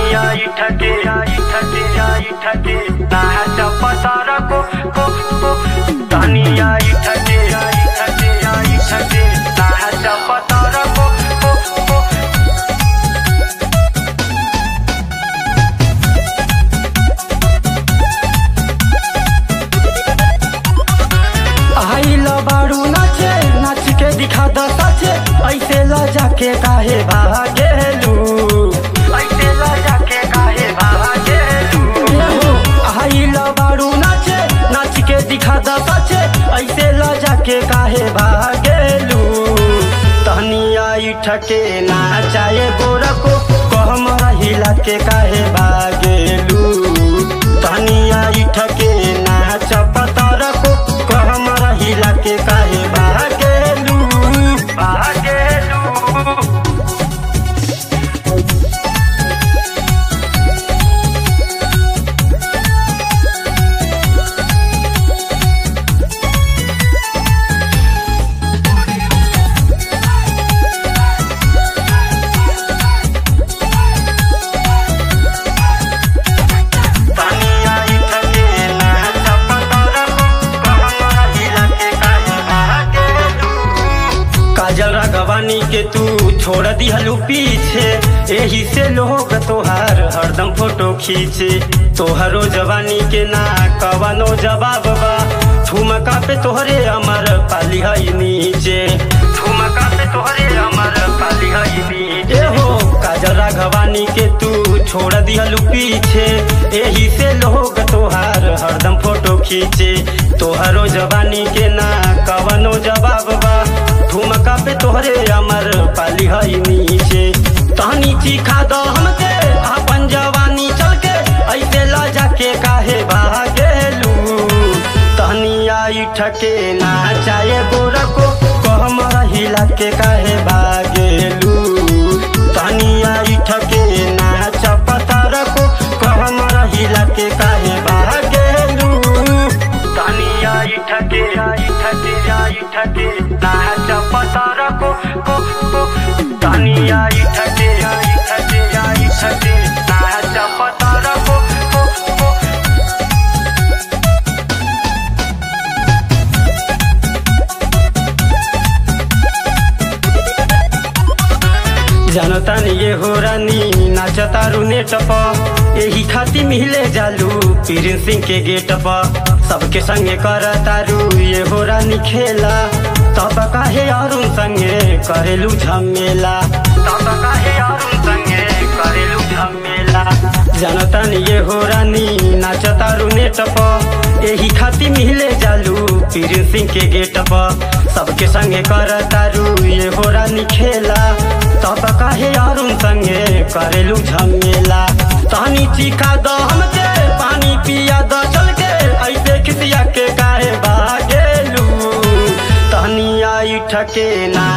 इठके इठके इठके नाच पसार को को को तनिया इठके इठके इठके नाच पसार को को को आइल बारू नाचे नाच के दिखा द सचे ऐसे ल जाके काहे भागेलू ऐसे ला जाके काहे भागेलू एहो, आइल बारू नाचे नाच के दिखा द सचे ऐसे ल जाके काहे भागेलू तहनिया इठके नाचाए गोरको कहम रहिला के काहे भागेलू तहनिया इठके नाच पतरको कहम रहिला के काहे भागेलू भागेलू तनिया इठके नाच पतरको कहम रहिला के काहे भागेलू काजल राघवानी के तू छोड़ दिहलू पीछे एही से लोग तोहार हरदम फोटो खींचे तोहरो जवानी के ना कवनो जवाब बा ठुमका पे तोहरे अमर पाली हई नीचे ठुमका पे तोहरे अमर पाली हई नीचे एहो काजल राघवानी के तू छोड़ दिहलू पीछे एही से लोग तोहार हरदम फोटो खींचे तोहरो जवानी के ना कवनो जवाब बा ठुमका पे तोहरे अमर पाली हई नीचे तहनी चिखा दो हमके अपन जवानी चल के ऐसे ला जाके काहे भागेलू तहनिया इठके नाचाए गोरको कहम रहिला के काहे भागेलू तहनिया इठके नाच पतरको कहम रहिला के काहे भागेलू तनिया इठके इठके इठके नाच पसार को को को तनिया इठके इठके इठके नाच पसार को को को जनतानी ये हो रानी नाचता रुने टप यही खाती मिले जालू पीरिन सिंह के गेट प सबके संगे कर तारू ये हो रानी खेला तब काहे अरुण संगे करेलू झमेला तब काहे अरुण संगे करेलू झमेला जनतानी ये हो रानी नाचता रुने टप यही खाती मिले जालू पीरिन सिंह के गेट प सबके संगे कर तारू ये हो रानी खेला तब काहे अरुण संगे करेलू झमेला तहनी चिखा द हमके पानी पिया द चल के ऐसे खिसिया के काहे भागेलू तहनिया इठके ना